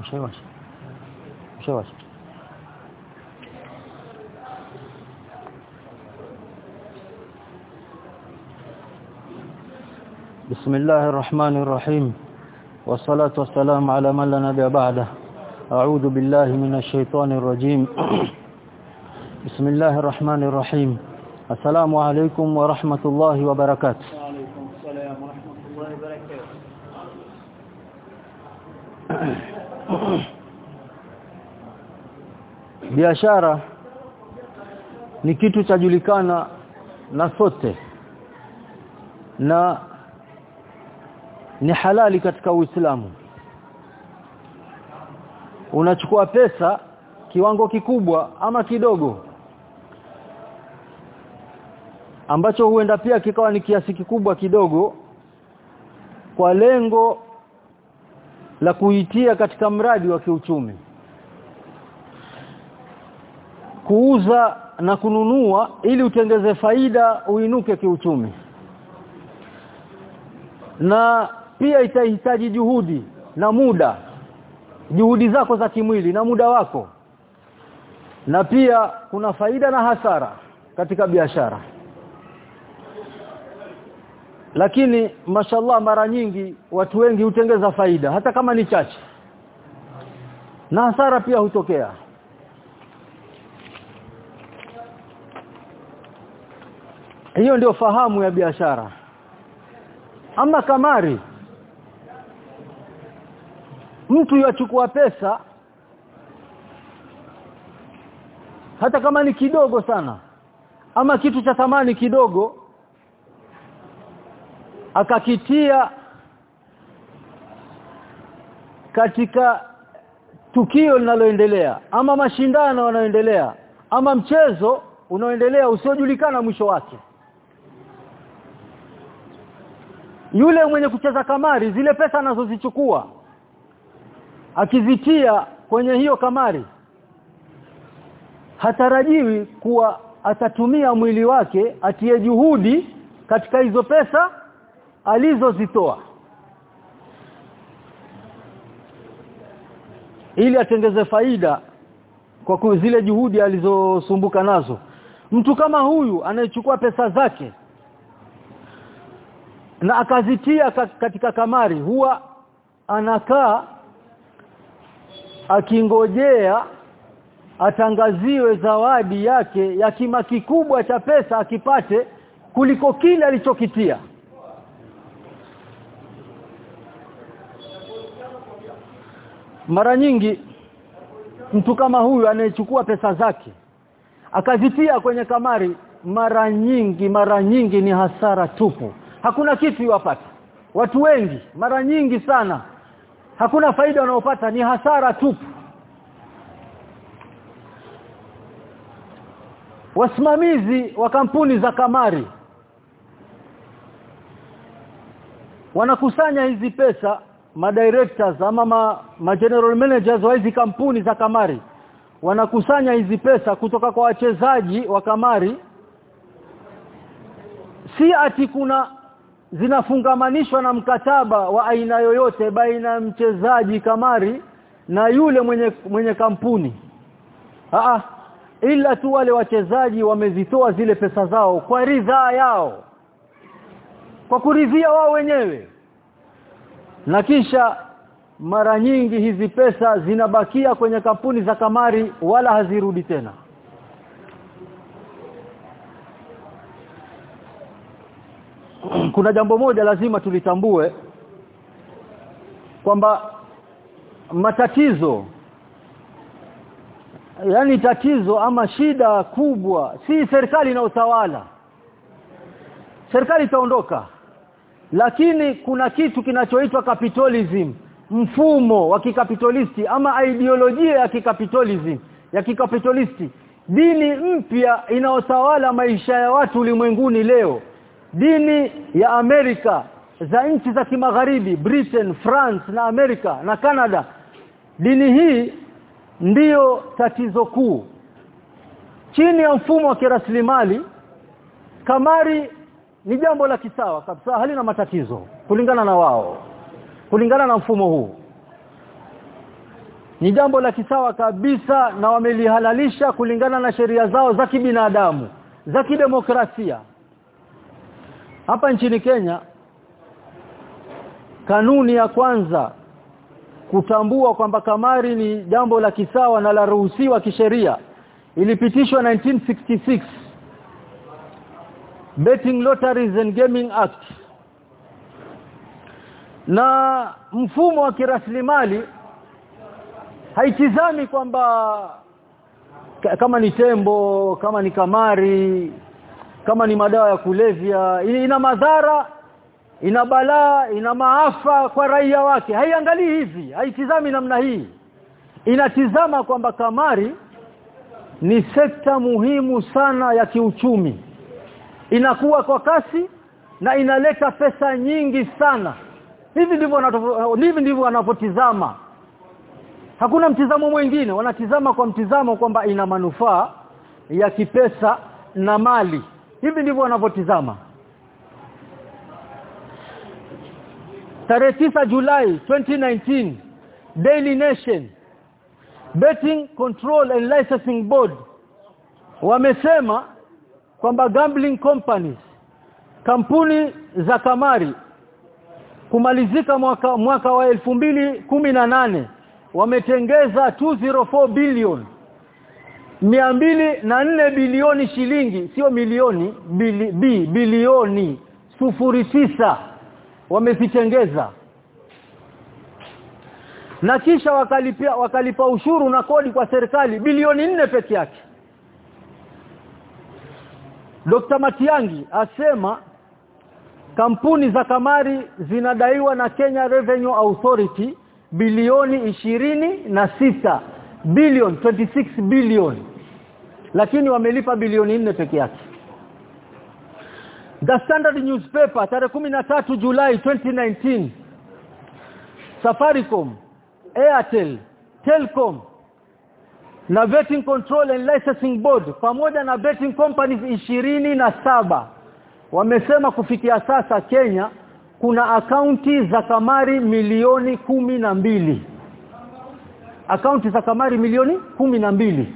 Mshawasha. Mshawasha. بسم الله الرحمن الرحيم والصلاة والسلام على من لا نبي بعده أعوذ بالله من الشيطان الرجيم بسم الله الرحمن الرحيم السلام عليكم ورحمة الله وبركاته وعليكم السلام ورحمة الله وبركاته biashara ni kitu chajulikana na sote na ni halali katika Uislamu unachukua pesa kiwango kikubwa ama kidogo ambacho huenda pia kikawa ni kiasi kikubwa kidogo kwa lengo la kuitia katika mradi wa kiuchumi kuuza na kununua ili utengeze faida uinuke kiuchumi na pia itahitaji juhudi na muda juhudi zako za kimwili na muda wako na pia kuna faida na hasara katika biashara lakini mashallah mara nyingi watu wengi hutengeza faida hata kama ni chache na hasara pia hutokea hiyo ndio fahamu ya biashara ama kamari mtu yachukua pesa hata kama ni kidogo sana ama kitu cha thamani kidogo akakitia katika tukio linaloendelea ama mashindano yanayoendelea ama mchezo unaoendelea usiojulikana mwisho wake yule mwenye kucheza kamari zile pesa anazozichukua akizitia kwenye hiyo kamari hatarajiwi kuwa atatumia mwili wake atie juhudi katika hizo pesa alizozitoa ili atengeze faida kwa zile juhudi alizosumbuka nazo mtu kama huyu anayechukua pesa zake na akazitia katika kamari huwa anakaa akingojea atangaziwe zawadi yake ya kima kikubwa cha pesa akipate kuliko kile alichokitia mara nyingi mtu kama huyu anayechukua pesa zake akazitia kwenye kamari mara nyingi mara nyingi ni hasara tupu hakuna kitu iwapata watu wengi mara nyingi sana hakuna faida wanaopata ni hasara tupu wasimamizi wa kampuni za kamari wanakusanya hizi pesa madirectors ama ma, ma general managers wa hizi kampuni za kamari wanakusanya hizi pesa kutoka kwa wachezaji wa kamari si ati kuna zinafungamanishwa na mkataba wa aina yoyote baina ya mchezaji kamari na yule mwenye mwenye kampuni Aa, ila tu wale wachezaji wamezitoa zile pesa zao kwa ridhaa yao kwa kuridhia wao wenyewe na kisha mara nyingi hizi pesa zinabakia kwenye kampuni za kamari wala hazirudi tena kuna jambo moja lazima tulitambue kwamba matatizo yani tatizo ama shida kubwa si serikali na utawala serikali itaondoka lakini kuna kitu kinachoitwa capitalism mfumo wa kikapitalisti ama ideolojia ya kikapitalism ya kikapitalisti dini mpya inaotawala maisha ya watu ulimwenguni leo dini ya Amerika za nchi za kimagharibi Britain, France na Amerika na Canada dini hii ndiyo tatizo kuu chini ya mfumo wa kiraslimali kamari ni jambo la kisawa kabisa halina matatizo kulingana na wao kulingana na mfumo huu ni jambo la kisawa kabisa na wamelihalalisha kulingana na sheria zao za kibinadamu za kidemokrasia hapa nchini Kenya kanuni ya kwanza kutambua kwamba kamari ni jambo la kisawa na la ruhusiwa kisheria ilipitishwa 1966 Betting Lotteries and Gaming Act na mfumo wa kiraslimali haitizami kwamba kama ni tembo kama ni kamari kama ni madawa ya kulevya ina madhara ina balaa ina maafa kwa raia wake haiangalii hivi haitizami namna hii inatizama kwamba kamari ni sekta muhimu sana ya kiuchumi inakuwa kwa kasi na inaleta pesa nyingi sana hivi ndivyo hivi ndivyo wanapotizama hakuna mtizamo mwingine wanatizama kwa mtizamo kwamba ina manufaa ya kipesa na mali hivi ndivyo wanavyotizama tarehe 9 Julai 2019 Daily Nation Betting Control and Licensing Board wamesema kwamba gambling companies kampuni za kamari kumalizika mwaka mwaka wa elfu mbili kumi na nane wametengeza 204 billion mbili na nne bilioni shilingi sio milioni bili, bi, bilioni sufuri tisa wamezitengeza na kisha wakalipia wakalipa ushuru na kodi kwa serikali bilioni nne peke yake Dr. Matiangi asema kampuni za kamari zinadaiwa na Kenya Revenue Authority bilioni ishirini na sita billion 26 billion lakini wamelipa bilioni nne peke yake The Standard newspaper tarehe 13 Julai 2019 Safaricom Airtel Telcom na Betting Control and Licensing Board pamoja na betting companies ishirini na saba wamesema kufikia sasa Kenya kuna akaunti za kamari milioni kumi na mbili akaunti za kamari milioni kumi na mbili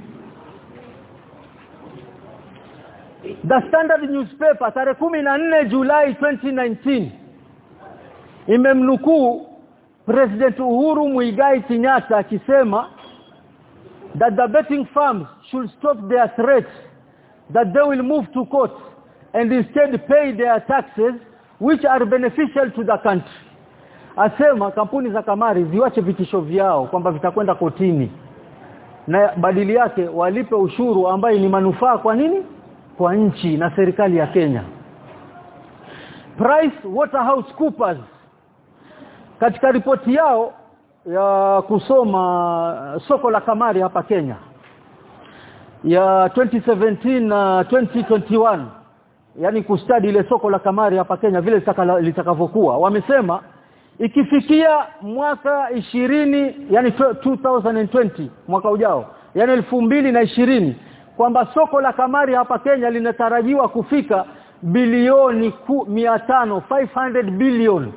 The Standard newspaper tarehe 14 Julai 2019 imemnukuu President Uhuru Muigai Kenyatta akisema that the betting firms should stop their threats that they will move to court and instead pay their taxes which are beneficial to the country asema kampuni za kamari ziwache vitisho vyao kwamba vitakwenda kotini na badili yake walipe ushuru ambaye ni manufaa kwa nini kwa nchi na serikali ya Kenya Price Waterhouse Coopers katika ripoti yao ya kusoma soko la kamari hapa Kenya ya 2017 na 2021 yani kustadi ile soko la kamari hapa Kenya vile litakavyokuwa wamesema ikifikia mwaka ishirini yani 2020 mwaka ujao yani elfu mbili na ishirini kwamba soko la kamari hapa Kenya linatarajiwa kufika bilioni 500 500 billion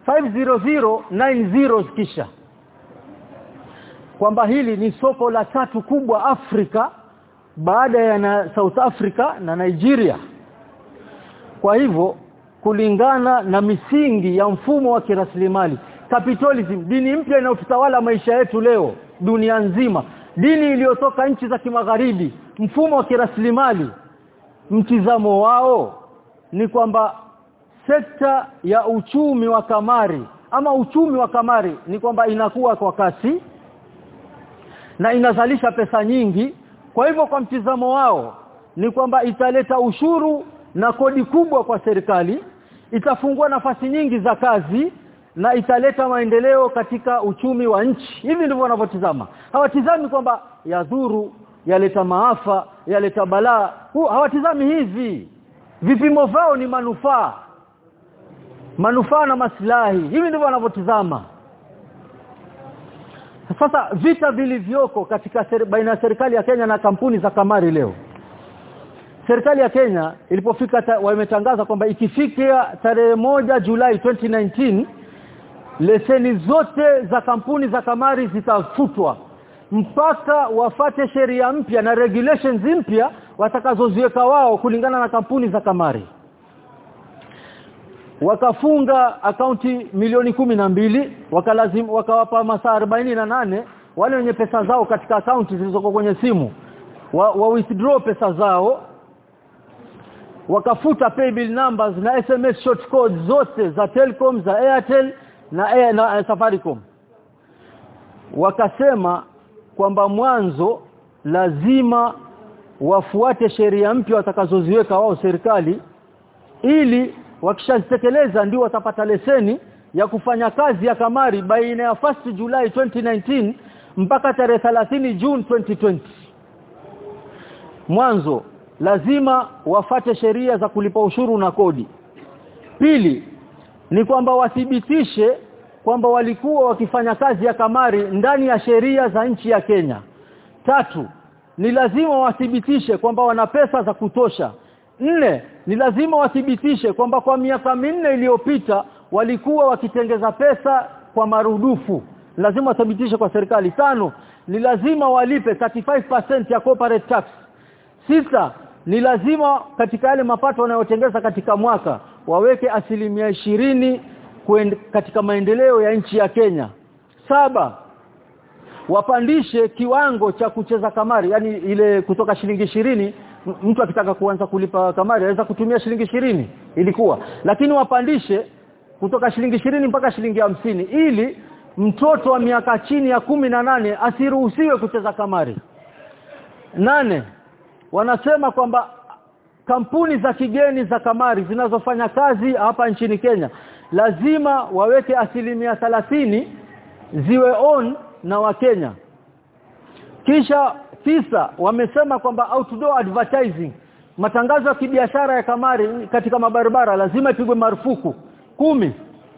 50090 kisha kwamba hili ni soko la tatu kubwa Afrika baada ya na South Africa na Nigeria kwa hivyo kulingana na misingi ya mfumo wa kiraslimali capitalism dini mpya inayotawala maisha yetu leo dunia nzima dini iliyotoka nchi za kimagharibi mfumo wa kiraslimali mtizamo wao ni kwamba sekta ya uchumi wa kamari ama uchumi wa kamari ni kwamba inakuwa kwa kasi na inazalisha pesa nyingi kwa hivyo kwa mtizamo wao ni kwamba italeta ushuru na kodi kubwa kwa serikali itafungua nafasi nyingi za kazi na italeta maendeleo katika uchumi wa nchi hivi ndivyo wanavyotizama hawatizami kwamba yadhuru yaleta maafa yaleta balaa hawatizami hivi vipimo vyao ni manufaa manufaa na maslahi hivi ndivyo wanavyotizama sasa vita vilivyoko katika seri, baina ya serikali ya Kenya na kampuni za kamari leo serikali ya Kenya ilipofika wametangaza kwamba ikifikia tarehe moja Julai 2019 leseni zote za kampuni za kamari zitafutwa mpaka wafate sheria mpya na regulations mpya watakazoziweka wao kulingana na kampuni za kamari wakafunga akaunti milioni kumi na mbili wakalazim wakawapa masaa na nane wale wenye pesa zao katika akaunti zilizoko kwenye simu wa, wa withdraw pesa zao wakafuta paybill numbers na SMS short codes zote za Telcom za Airtel na, Air, na uh, Safaricom wakasema kwamba mwanzo lazima wafuate sheria mpya watakazoziweka wao serikali ili wakishazitekeleza ndio watapata leseni ya kufanya kazi ya kamari baina ya 1 July 2019 mpaka tarehe 30 June 2020 mwanzo lazima wafate sheria za kulipa ushuru na kodi pili ni kwamba wathibitishe kwamba walikuwa wakifanya kazi ya kamari ndani ya sheria za nchi ya Kenya tatu ni lazima wathibitishe kwamba wana pesa za kutosha nne ni lazima wathibitishe kwamba kwa miaka minne iliyopita walikuwa wakitengeza pesa kwa marudufu lazima wathibitishe kwa serikali tano ni lazima walipe 35% ya corporate tax sita ni lazima katika yale mapato wanayotengeza katika mwaka waweke asilimia ishirini katika maendeleo ya nchi ya Kenya saba wapandishe kiwango cha kucheza kamari yani ile kutoka shilingi ishirini mtu akitaka kuanza kulipa kamari anaweza kutumia shilingi ishirini ilikuwa lakini wapandishe kutoka shilingi ishirini mpaka shilingi hamsini ili mtoto wa miaka chini ya kumi na nane asiruhusiwe kucheza kamari nane wanasema kwamba kampuni za kigeni za kamari zinazofanya kazi hapa nchini Kenya lazima waweke asilimia thalathini ziwe on na wakenya kisha tisa wamesema kwamba outdoor advertising matangazo ya kibiashara ya kamari katika mabarabara lazima ipigwe marufuku kumi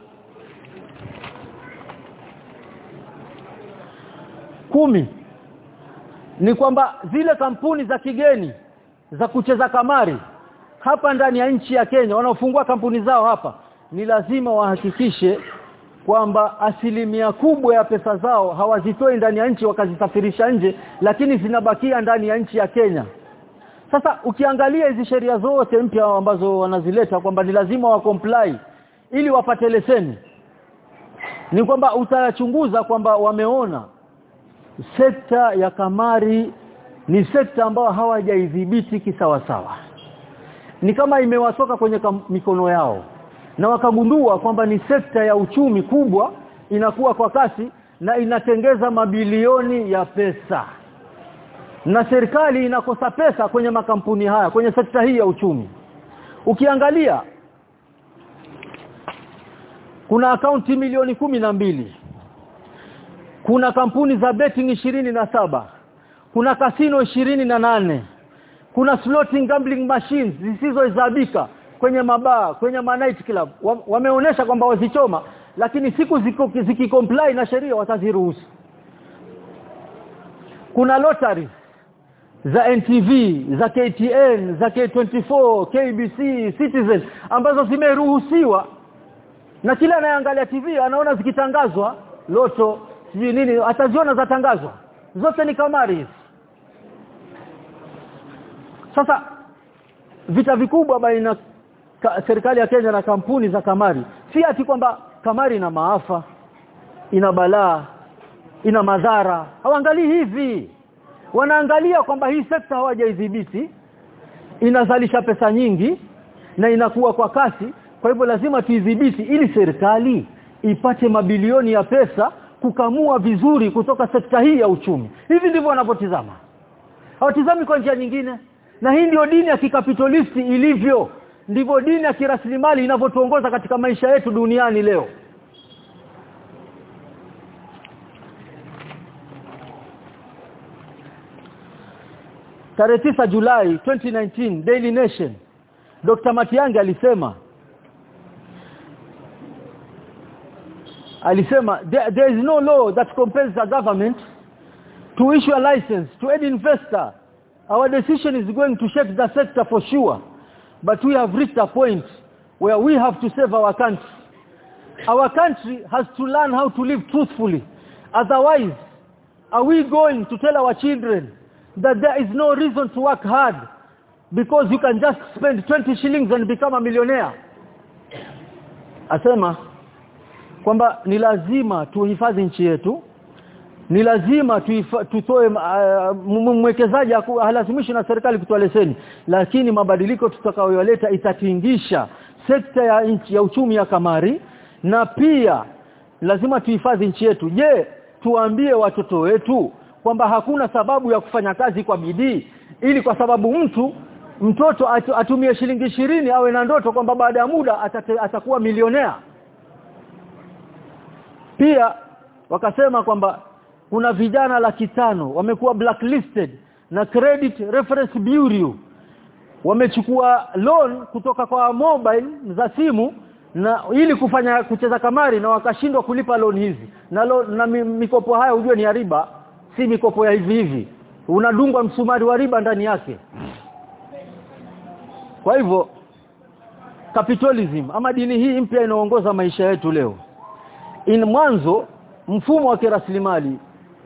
kumi ni kwamba zile kampuni za kigeni za kucheza kamari hapa ndani ya nchi ya Kenya wanaofungua kampuni zao hapa ni lazima wahakikishe kwamba asilimia kubwa ya pesa zao hawazitoi ndani ya nchi wakazisafirisha nje lakini zinabakia ndani ya nchi ya Kenya sasa ukiangalia hizi sheria zote mpya ambazo wanazileta kwamba ni lazima wa comply ili wapate leseni ni kwamba utachunguza kwamba wameona sekta ya kamari ni sekta ambayo hawajaidhibiti kisawasawa ni kama imewatoka kwenye mikono yao na wakagundua kwamba ni sekta ya uchumi kubwa inakuwa kwa kasi na inatengeza mabilioni ya pesa na serikali inakosa pesa kwenye makampuni haya kwenye sekta hii ya uchumi ukiangalia kuna akaunti milioni kumi na mbili kuna kampuni za betting ishirini na saba kuna kasino ishirini na nane kuna sloting gambling machines zisizohesabika kwenye mabaa kwenye night club wameonesha kwamba wazichoma lakini siku zikicomply na sheria wataziruhusu kuna lottery za NTV za KTN za K24 KBC Citizen ambazo zimeruhusiwa na kila anayeangalia TV anaona zikitangazwa loto sijui nini ataziona zatangazwa zote ni kamari hizi sasa vita vikubwa baina ka, serikali ya Kenya na kampuni za kamari si ati kwamba kamari ina maafa ina balaa ina madhara hawaangalii hivi wanaangalia kwamba hii sekta hawajaidhibiti inazalisha pesa nyingi na inakuwa kwa kasi kwa hivyo lazima tuidhibiti ili serikali ipate mabilioni ya pesa kukamua vizuri kutoka sekta hii ya uchumi hivi ndivyo wanavyotizama hawatizami kwa njia nyingine na hii ndio dini ya kikapitalisti ilivyo ndivyo dini ya kiraslimali inavyotuongoza katika maisha yetu duniani leo Tarehe 9 Julai 2019 Daily Nation Dr. Matiang'i alisema alisema there, there is no law that compels the government to issue a license to any investor our decision is going to shake the sector for sure but we have reached a point where we have to save our country our country has to learn how to live truthfully otherwise are we going to tell our children that there is no reason to work hard because you can just spend 20 shillings and become a millionaire asema kwamba ni lazima tuhifadhi nchi yetu ni lazima tutoe uh, mwekezaji halazimishi na serikali kutoa leseni lakini mabadiliko tutakayoleta itatingisha sekta ya nchi ya uchumi ya kamari na pia lazima tuhifadhi nchi yetu je tuambie watoto wetu kwamba hakuna sababu ya kufanya kazi kwa bidii ili kwa sababu mtu mtoto atumie shilingi ishirini awe na ndoto kwamba baada ya muda atate, atakuwa milionea pia wakasema kwamba kuna vijana laki tano wamekuwa blacklisted na credit reference bureau wamechukua loan kutoka kwa mobile za simu na ili kufanya kucheza kamari na wakashindwa kulipa loan hizi na loan, na mikopo haya ujue ni riba si mikopo ya hivi hivi unadungwa msumari wa riba ndani yake kwa hivyo capitalism ama dini hii mpya inaongoza maisha yetu leo in mwanzo mfumo wa kiraslimali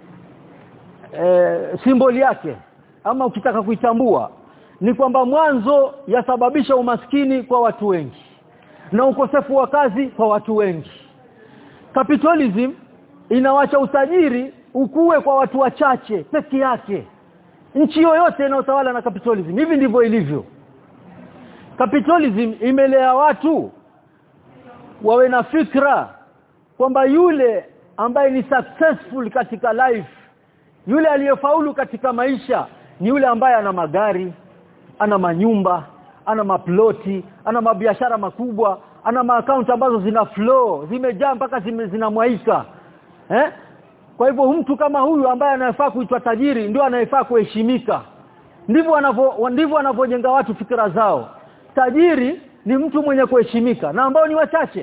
e, simboli yake ama ukitaka kuitambua ni kwamba mwanzo yasababisha umaskini kwa watu wengi na ukosefu wa kazi kwa watu wengi capitalism inawacha utajiri ukue kwa watu wachache peke yake nchi yoyote inayotawala na capitalism hivi ndivyo ilivyo capitalism imelea watu wawe na fikra kwamba yule ambaye ni successful katika life yule aliyefaulu katika maisha ni yule ambaye ana magari ana manyumba ana maploti ana mabiashara makubwa ana maakaunti ambazo zina flow zimejaa mpaka zime, zinamwaika eh kwa hivyo mtu kama huyu ambaye anayefaa kuitwa tajiri ndio anayefaa kuheshimika ndivyo wanavyo ndivyo wanavyojenga watu fikra zao tajiri ni mtu mwenye kuheshimika na ambao ni wachache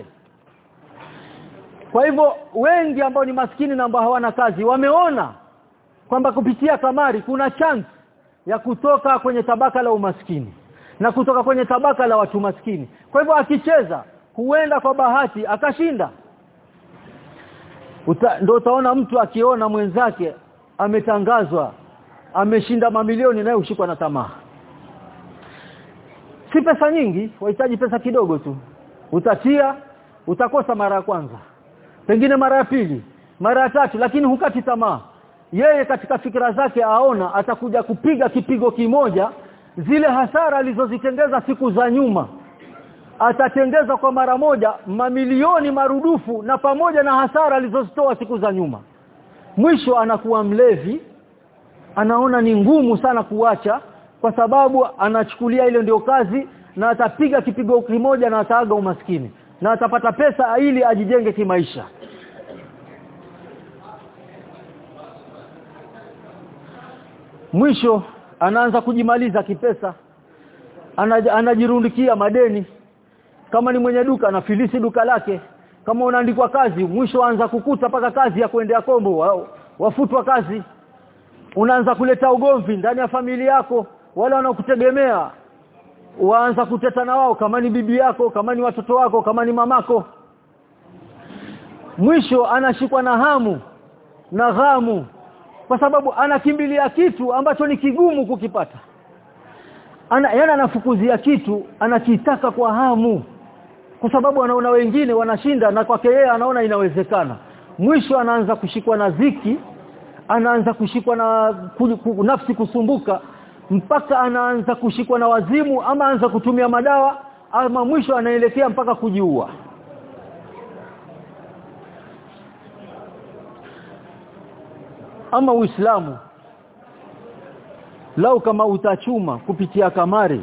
kwa hivyo wengi ambao ni maskini na ambao hawana kazi wameona kwamba kupitia kamari kuna chance ya kutoka kwenye tabaka la umaskini na kutoka kwenye tabaka la watu maskini kwa hivyo akicheza huenda kwa bahati akashinda Uta, ndo utaona mtu akiona mwenzake ametangazwa ameshinda mamilioni naye ushikwa na tamaa si pesa nyingi wahitaji pesa kidogo tu utatia utakosa mara ya kwanza pengine mara ya pili mara ya tatu lakini hukati tamaa yeye katika fikra zake aona atakuja kupiga kipigo kimoja zile hasara alizozitengeza siku za nyuma atatengeza kwa mara moja mamilioni marudufu na pamoja na hasara alizozitoa siku za nyuma mwisho anakuwa mlevi anaona ni ngumu sana kuacha kwa sababu anachukulia ile ndio kazi na atapiga kipigo kimoja na ataaga umaskini na atapata pesa ili ajijenge kimaisha mwisho anaanza kujimaliza kipesa anajirundikia madeni kama ni mwenye duka anafilisi duka lake kama unaandikwa kazi mwisho anza kukuta paka kazi ya kuendea kombo wafutwa kazi unaanza kuleta ugomvi ndani ya familia yako wale wanaokutegemea waanza kuteta na wao kama ni bibi yako kama ni watoto wako kama ni mamako mwisho anashikwa na hamu na ghamu kwa sababu anakimbilia kitu ambacho ni kigumu kukipata ana yana anafukuzia kitu anakitaka kwa hamu kwa sababu anaona wengine wanashinda na kwake yeye anaona inawezekana mwisho anaanza kushikwa na ziki anaanza kushikwa na ku, ku, nafsi kusumbuka mpaka anaanza kushikwa na wazimu ama anza kutumia madawa ama mwisho anaelekea mpaka kujiua ama uislamu lau kama utachuma kupitia kamari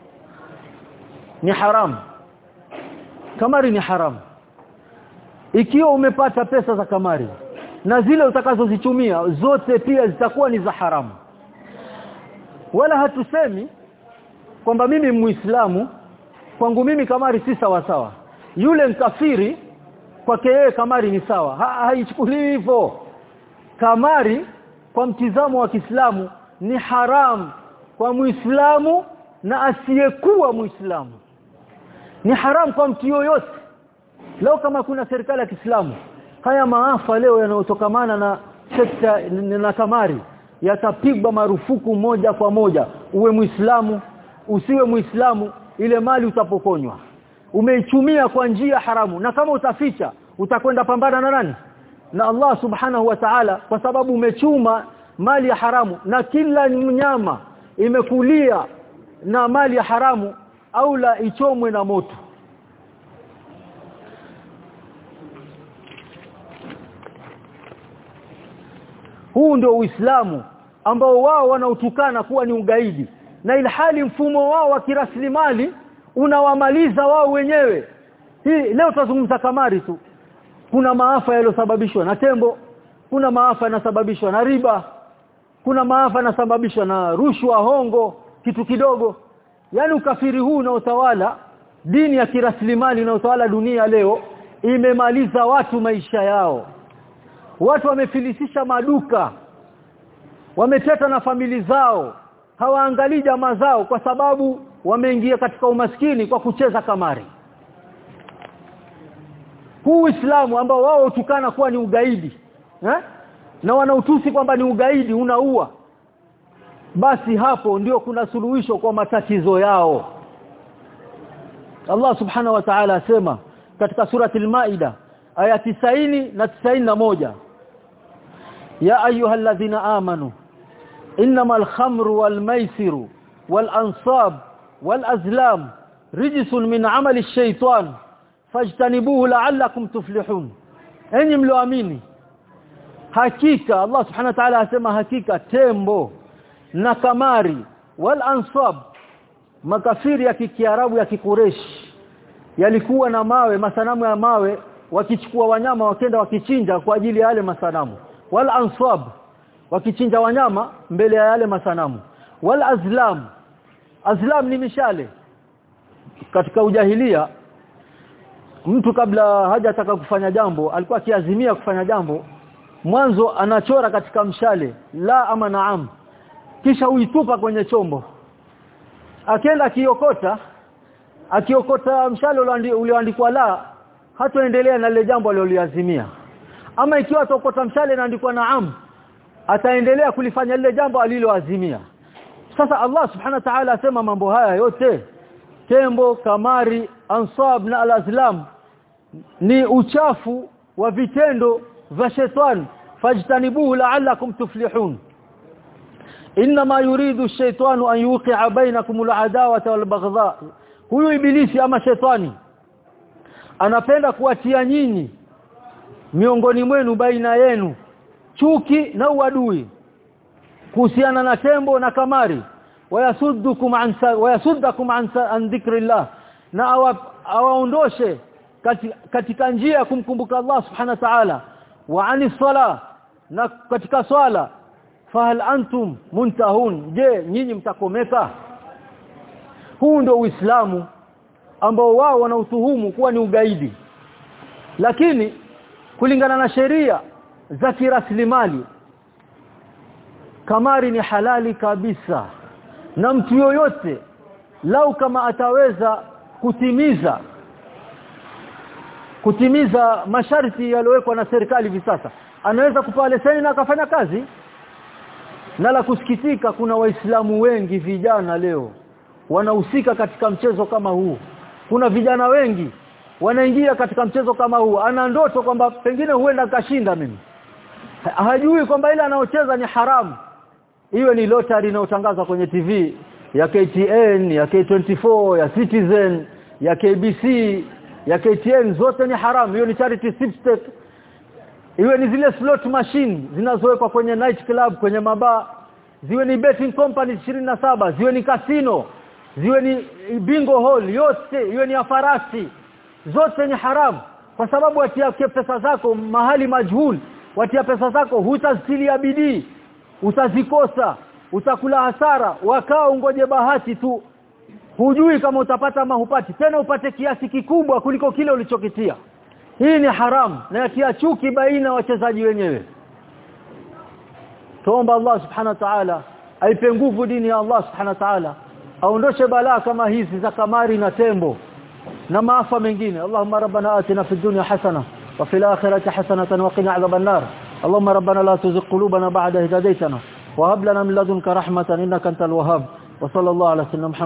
ni haramu kamari ni haramu ikiwa umepata pesa za kamari na zile utakazozitumia zote pia zitakuwa ni za haramu wala hatusemi kwamba mimi muislamu kwangu mimi kamari si sawa sawa yule mkafiri kwake yeye kamari ni sawa ha, haichukuliwi hivyo kamari kwa mtizamo wa Kiislamu ni haram kwa Muislamu na asiyekuwa Muislamu ni haram kwa mtu yoyote leo kama kuna serikali ya Kiislamu haya maafa leo yanayotokamana na sekta na kamari yatapigwa marufuku moja kwa moja uwe muislamu usiwe muislamu ile mali utapokonywa umeichumia kwa njia haramu na kama utaficha utakwenda pambana na nani na Allah subhanahu wa ta'ala kwa sababu umechuma mali ya haramu na kila mnyama imekulia na mali ya haramu au la ichomwe na moto huu ndio uislamu ambao wao wanautukana kuwa ni ugaidi na ilhali mfumo wao wa kiraslimali unawamaliza wao wenyewe hii leo tutazungumza kamari tu kuna maafa yaliyosababishwa na tembo kuna maafa yanasababishwa na riba kuna maafa yanasababishwa na rushwa hongo kitu kidogo yani ukafiri huu na utawala dini ya kiraslimali na utawala dunia leo imemaliza watu maisha yao watu wamefilisisha maduka wameteta na famili zao hawaangalii jamaa zao kwa sababu wameingia katika umaskini kwa kucheza kamari huu Uislamu ambao wao utukana kuwa ni ugaidi eh? na wanautusi kwamba ni ugaidi unaua basi hapo ndio kuna suluhisho kwa matatizo yao Allah subhanahu wa ta'ala asema katika surati al-Maida aya 90 na 91 ya ayyuhalladhina amanu innamal khamru wal maisiru wal ansab wal azlam rijsun min amali ash-shaytan fajtanibuhu la'allakum tuflihun enyi mlioamini hakika Allah subhanahu wa ta'ala asema hakika tembo na kamari wal ansab makafiri ya kikiarabu ya kikureshi yalikuwa na mawe masanamu ya mawe wakichukua wanyama wakenda wakichinja kwa ajili ya yale masanamu wal ansab wakichinja wanyama mbele ya yale masanamu wal azlam azlam ni mishale katika ujahilia mtu kabla hajataka kufanya jambo alikuwa akiazimia kufanya jambo mwanzo anachora katika mshale la ama naam kisha uitupa kwenye chombo akienda akiokota akiokota mshale ulioandikwa la hatoendelea na lile jambo aliloliazimia ama ikiwa atokota mshale inaandikwa naam ataendelea kulifanya lile jambo aliloazimia sasa Allah subhanahu wa ta'ala asema mambo haya yote tembo kamari ansab na alazlam ni uchafu wa vitendo vya shetani fajtanibuhu la'allakum tuflihun inma yuridu ash-shaytanu an yuqi'a bainakum al-adawata wal-baghdha huyu ibilisi ama shetani anapenda kuatia nyinyi miongoni mwenu baina yenu chuki na uadui kuhusiana na tembo na kamari wayasuddukum an wayasuddakum an, an dhikrillah na awaondoshe katika, katika njia ya kumkumbuka Allah subhanahu wa ta'ala wa ani sala na katika swala fahal antum muntahun je nyinyi mtakomeka huu ndio uislamu ambao wao wanautuhumu kuwa ni ugaidi lakini kulingana na sheria za kiraslimali kamari ni halali kabisa na mtu yoyote lau kama ataweza kutimiza kutimiza masharti yaliyowekwa na serikali hivi sasa anaweza kupewa leseni na akafanya kazi na la kusikitika kuna waislamu wengi vijana leo wanahusika katika mchezo kama huu kuna vijana wengi wanaingia katika mchezo kama huu ana ndoto kwamba pengine huenda kashinda mimi hajui kwamba ile anaocheza ni haramu iwe ni lottery inayotangazwa kwenye TV ya KTN ya K24 ya Citizen ya KBC ya KTN zote ni haramu hiyo ni charity sweepstake iwe ni zile slot machine zinazowekwa kwenye night club kwenye mabaa ziwe ni betting company saba ziwe ni casino ziwe ni bingo hall yote iwe ni afarasi zote ni haramu kwa sababu watia pesa zako mahali majhul watia pesa zako hutazitia bidii utazikosa utakula hasara wakao ungoje bahati tu hujui kama utapata ama hupati tena upate kiasi kikubwa kuliko kile ulichokitia hii ni haramu na yatia chuki baina wachezaji wenyewe tuomba Allah subhanahu wa ta'ala aipe nguvu dini ya Allah subhanahu wa ta'ala aondoshe balaa kama hizi za kamari na tembo na maafa mengine Allahumma rabbana atina fid dunya hasana wa fil akhirati hasanatan wa qina adhaban nar اللهم ربنا لا تزغ قلوبنا بعد إذ هديتنا وهب لنا من لدنك رحمة إنك أنت الوهاب وصلى الله على سيدنا محمد